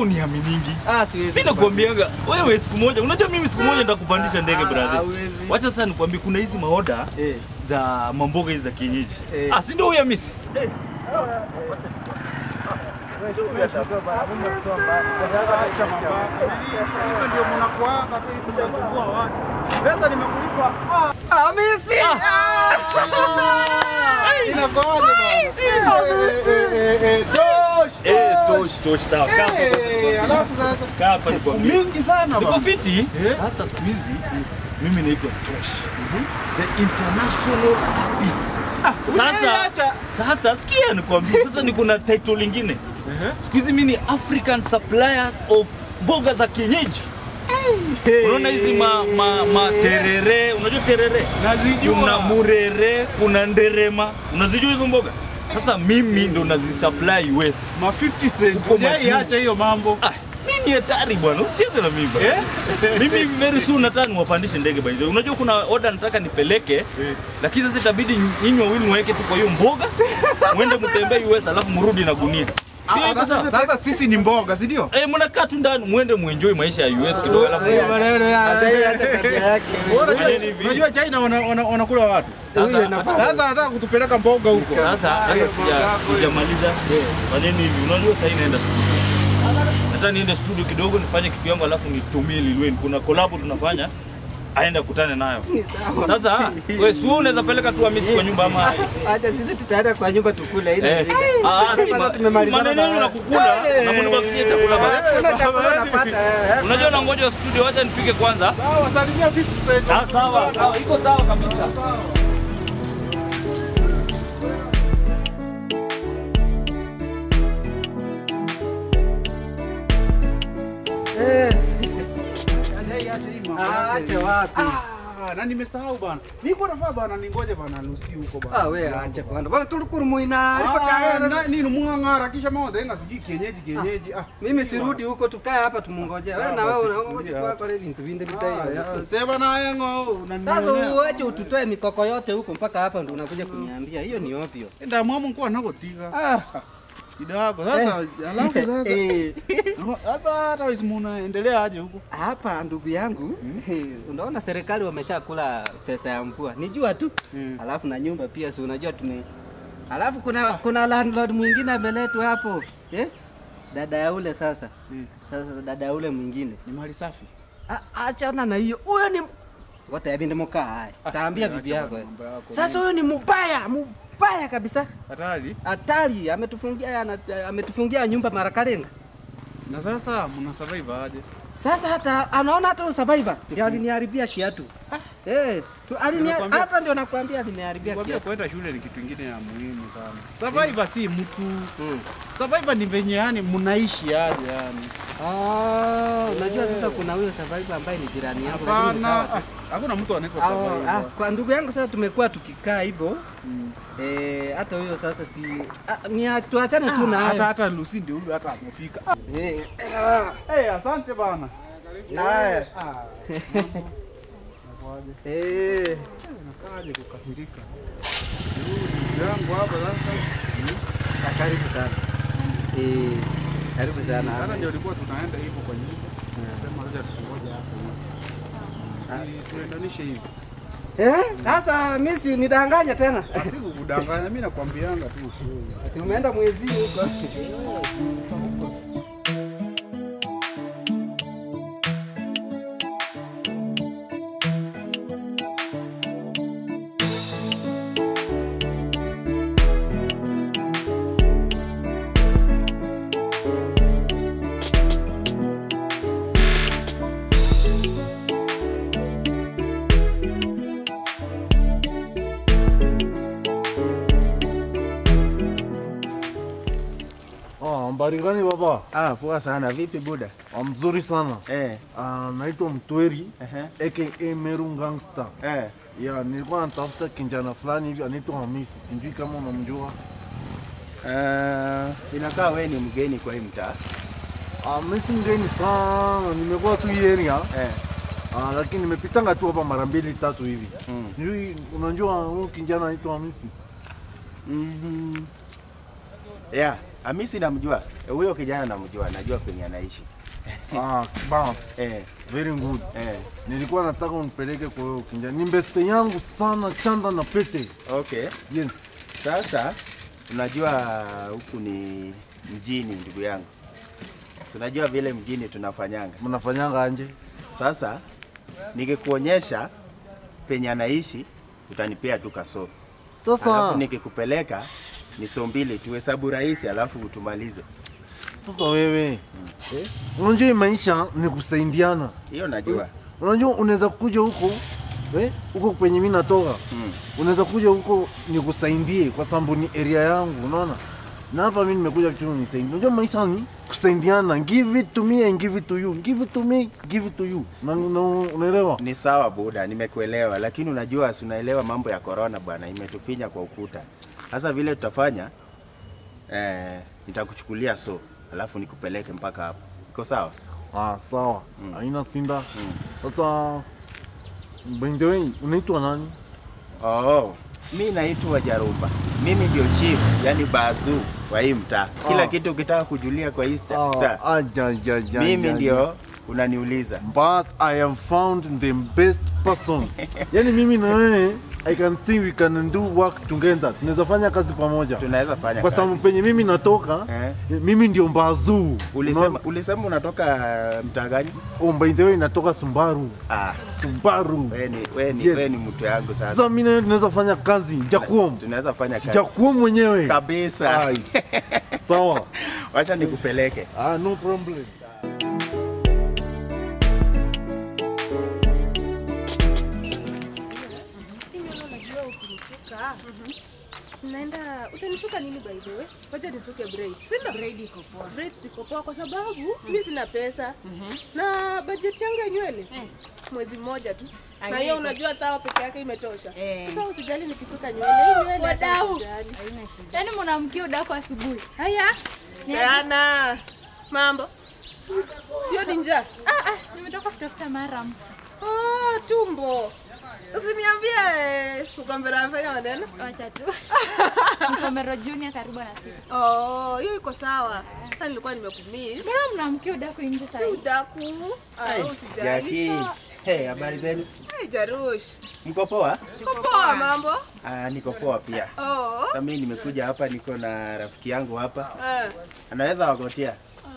uniaminingi. Ah, siwezi. Mimi nakwambiaga wewe siku moja, unajua mimi siku moja nitakupandisha ndege Ah, brother. hawezi. Wacha sasa nikwambie kuna hizi maoda Eh. za mamboga hizi za kienyeji. Eh. Ah, si ndio huyo Hamisi? Hivyo ndio mnakuanga tu hivi mnasumbua watu. Pesa nimekulipa. Ah, Hamisi. inakuwaje bwana? Eh, eh, eh, Tosh. Eh, tosh tosh sawa. Kaa hapa. Eh, Alafu sasa Kaa hapa siku nikwambie. mingi sana Niko bwana. fiti. Eh? Sasa siku hizi mimi naitwa Tosh. The international artist. Sasa acha. sasa sikia nikwambie, sasa niko na title lingine. Siku hizi mimi ni African suppliers of mboga za kienyeji. Unaona hizi ma, ma, ma terere, unajua terere? Nazijua. Kuna murere, kuna nderema. Unazijua hizo mboga? Sasa mimi ndo nazisupply US. Ma 50 cent. Uko Hujai makini. acha hiyo mambo. Ah, mimi ni hatari bwana, usicheze na mimi bwana. Eh? Mimi very soon nataka niwapandishe ndege by the way. Unajua kuna order nataka nipeleke, lakini sasa itabidi nyinyi wawili mweke tu kwa hiyo mboga, muende mtembee US alafu mrudi na gunia. Sio Ah, hivyo Sasa sasa? sasa sisi ni mboga, si ndio? Eh, mnakaa tu ndani muende muenjoy maisha ya US kidogo alafu Hiyo maneno ya- Acha hii acha tabia yake. Unajua- Fanyeni hivi. Unajua China wana- wana- wanakula watu. Huyo sasa inapata. Sasa anataka kutupeleka mboga huko. sasa hata sija- sijamaliza. Fanyeni hivi. Unajua sasa naenda studio. Nataka niende studio kidogo nifanye kitu yangu alafu nitumie Lilweni. Kuna collab tunafanya aenda kutane nayo. Ni sawa. Sasa wewe si wewe unaweza peleka tu Hamisi kwa nyumba ama Acha sisi tutaenda kwa nyumba tukule ile Eh, shida. ah, si Sasa ma- tumemalizana maneno yenu na baadaye. kukula na mnibakishie chakula basi. Kuna chakula unapata. eh, eh. Unajua nangoja studio, wacha nifike kwanza. Sawa, salimia 50 cent. Ah, sawa sawa, iko sawa kabisa. Hajai acha hii mambo Ah, yake. Acha wapi? Ah, na nimesahau bana. Niko nafaa bana ningoje bana Lucy huko bana. Ah, we acha bwana. Bwana tulikuru muina Ah, alipaka na- nini mwang'ara kisha mambo yenga sijui kienyeji kienyeji. Ah. mimi sirudi huko tukae hapa tumungoje. Wewe na Sawa, wewe basi, unaongoja tulia kwa hapa. kwa vintu vinde Ah, bitai. ya, Teba na yengo Sasa unanionea. uache ututoe mikoko yote huko mpaka hapa ndo unakuja kuniambia. Hiyo ni ovyo. Enda mwamu kwa nakotika. Ah. Kidogo. Sasa alafu sasa. Eh. Sasa hata isimuna endelea aje huko. Hapa ndugu yangu, unaona serikali wameshakula pesa ya mvua, nijua tu Mm. alafu na nyumba pia, si unajua tume, alafu kuna kuna landlord mwingine ameletwa hapo eh? dada ya ule sasa Mm. sasa dada ya ule mwingine Ni mali safi. A- achana na hiyo, huyo ni wote abinde mokaa haya, taambia acha bibi yako bwana, eh. mambo yako. Sasa huyo ni mubaya mubaya kabisa, Hatari. hatari, ametufungia ana- ametufungia nyumba Marakalenga. Na sasa mna survive aje? Sasa hata anaona hata survivor ndio aliniharibia kiatu. Eh, tu alinia Nakwambia- hata ndio nakwambia aliniharibia Kwambia kiatu. kwenda shule ni kitu kingine ya muhimu sana. Survivor si mtu. Mm. Survivor ni venye yani mnaishi aje yani. Ah, unajua sasa kuna huyo survivor ambaye ni jirani yangu lakini ni sawa Hapana. tu. ah, Hakuna mtu anaitwa Ah, ah, survivor. kwa ndugu yangu sasa tumekuwa tukikaa hivyo. Mm. Eh, hata huyo sasa si ah, ni tuachane tu Ah, na Hata hayo. hata Lucy ndio huyu hata amefika. Ah, Eh, ah, Eh, asante bana. haya. Ah, Eh, nakaje kukasirika. Ndugu yangu hapa sasa. ah, karibu sana. Eh, karibu sana. Hata ndio ilikuwa tunaenda hivyo kwa nyumba. Sema acha tukungoje hapo. Si tuendanishe hivi. Eh, sasa mimi si nidanganya tena. Siku kudanganya mimi nakwambianga tu ukweli. Ati umeenda mwezi huko. Ah, habari gani baba? Ah, poa sana. Vipi buda? Ah, mzuri sana. Eh, Ah, naitwa Mtweri ehe. aka Meru Gangster. Eh. Ya, nilikuwa natafuta kijana fulani hivi anaitwa Hamisi, sijui kama unamjua. Eh, inakaa wewe ni mgeni kwa hii mtaa. Ah, mimi si mgeni sana, nimekuwa tu hii area. Eh. Ah, lakini nimepitanga tu hapa mara mbili tatu hivi. Mm. Sijui unajua huyu kijana anaitwa Hamisi? Mhm. Yeah, Hamisi namjua. Eh, Huyo kijana namjua, najua penye anaishi. Ah, bas. Eh, Very good. eh. Nilikuwa nataka unipeleke kwa hiyo kinja. Ni beste yangu sana chanda na pete. Okay. Yes. Sasa unajua huku ni mjini ndugu yangu. Si unajua vile mjini tunafanyanga. Mnafanyanga anje? Sasa nikikuonyesha penye anaishi utanipea tu kaso. Alafu Sasa nikikupeleka ni so mbili tu, hesabu rahisi, alafu utumalize. sasa wewe. Eh? Unajua hii maisha ni kusaidiana. Hiyo najua. Unajua unaweza kuja huko eh, huko kwenye mimi natoka Mm. unaweza kuja huko nikusaidie kwa sababu ni area yangu, unaona. Na hapa mimi nimekuja tu nisaidie. Unajua maisha ni kusaidiana, give it to me and give it to you, give it to me, give it to you. Na, na unaelewa? Ni sawa buda, nimekuelewa, lakini unajua, si unaelewa mambo ya corona bwana, imetufinya kwa ukuta. Sasa vile tutafanya eh, nitakuchukulia so, alafu nikupeleke mpaka hapo. Iko sawa? Ah, sawa. Haina sinda. Sasa by the way, unaitwa nani? Oh, mi naitwa Jarumba. Mimi ndio chief, yani bazu wa hii mtaa. Kila Ah. kitu ukitaka kujulia kwa hii sta- Ah, star, aja, aja, aja, mimi aja. ndio unaniuliza. But I am found the best person. yani mimi na wewe I can see we can do work together. Tunaweza fanya kazi pamoja. Tunaweza fanya Kwa kazi. sababu penye mimi natoka Eh. mimi ndio mbazuu. Ulisema, ulisema unatoka mtaa gani? Oh, by the way natoka Sumbaru. Ah, Sumbaru. wewe ni wewe ni Yes. wewe ni mtu yangu sasa. Sasa mimi na wewe tunaweza fanya kazi. Jakuom. Tunaweza fanya kazi. Jakuom mwenyewe. Kabisa. Ai. Sawa. Wacha nikupeleke. Ah, no problem. Mimi unajua ukinisuka naenda utanisuka nini by the way? Wacha nisuke braids. Sina braid iko poa. Braids iko poa kwa sababu mimi sina pesa. Na budget yangu ya nywele mwezi mmoja tu. Na hiyo unajua tawa peke yake imetosha. Sasa usijali nikisuka nywele. Hii nywele hata Wadau. usijali. Yaani mnamkia udako asubuhi. Haya. Diana. Mambo. Sio ni njaa. Ah, ah, nimetoka kutafuta maram. Oh, tumbo. Usiniambie eh, ukwambia anafanya maneno. Wacha tu. Mkomero Junior karibu na sisi. Oh, hiyo iko sawa. Sasa nilikuwa nimekumiss. Mbona mnamkia udako nje Si sasa? udaku. Ah, usijali. Jackie. Hey, habari zenu? Hey, Jarush. Mko poa? Uko poa mambo? Ah, niko poa pia. Oh. Sasa mimi nimekuja hapa, niko na rafiki yangu hapa, Eh, anaweza wagotia.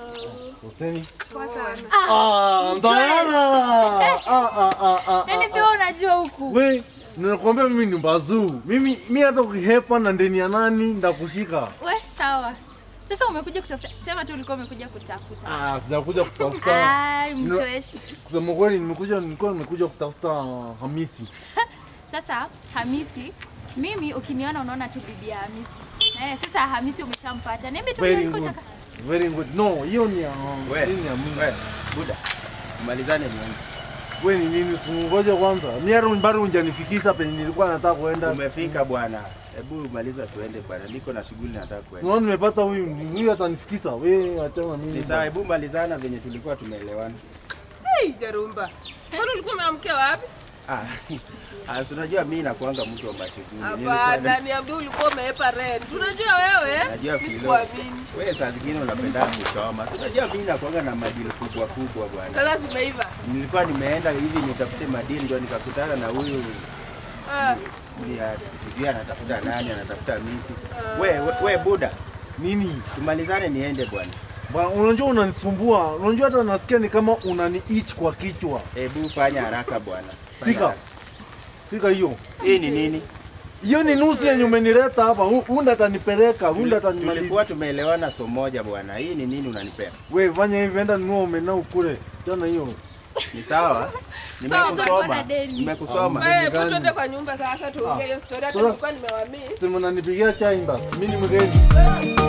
Useni. poa sana. Ah, Diana. Ah, ah, ah, ah. Yaani pia unajua huku. We, ninakwambia mimi ni mbazuu. Mimi mimi hata ukihepa na ndeni ya nani ndakushika. We, sawa. Sasa umekuja kutafuta. Sema tu ulikuwa umekuja kutafuta. Ah, sijakuja kutafuta. Ai, mtoeshi. Kusema kweli nimekuja nilikuwa nimekuja kutafuta Hamisi. Sasa Hamisi, mimi ukiniona unaona tu bibi ya Hamisi. Eh, sasa Hamisi umeshampata. Niambie tu Very ulikuwa good. unataka. Very good. No, hiyo ni ya We, hii ni ya mimi. we, buda, umalizane nione. Wewe ni nini? Ngoja kwanza. Mimi hata bado hujanifikisha penye nilikuwa nataka kuenda. Umefika bwana, hebu maliza tuende bwana, niko na shughuli nataka kuenda. Unaona nimepata huyu huyu atanifikisha. Wewe achana mimi. Ni sawa, hebu malizana venye tulikuwa tumeelewana. Hey, Jarumba. Kwani ulikuwa umeamkia wapi? Ah, ah, si unajua mimi nakuanga mtu wa mashughuli. Nilikuwa Hapana, na- niambie ulikuwa umeepa rent. Unajua wewe? Najua Mimi kilo. sikuamini. Wewe saa zingine unapenda kuchoma. Si unajua mimi nakuanga na madili kubwa kubwa bwana. Sasa zimeiva. Nilikuwa nimeenda hivi nitafute madili ndio nikakutana na huyu Ah, sijui ya- sijui anatafuta nani, anatafuta misi. We, we, we buda, Nini? tumalizane niende bwana. Bwana, unajua unanisumbua. Unajua hata nasikia ni kama unani itch kwa kichwa. Hebu fanya haraka bwana. Fanya Sika. haraka. Sika hiyo. Hii ni nini? Hiyo ni nusu yenye umenileta hapa. Hu- Hunda atanipeleka, hunda atanimaliza. Tulikuwa tumeelewana so moja bwana. Hii ni nini unanipea? We fanya hivi, enda nunua omena ukule. Tena hiyo. Ni sawa? Sawa, Nimekusoma. na deni. Nimekusoma. wewe gani? hebu tuende kwa nyumba sasa tuongee hiyo story hata Sasa- nilikuwa nimewamiss. Sema unanipigia chai basi. Mimi ni mgeni. Wewe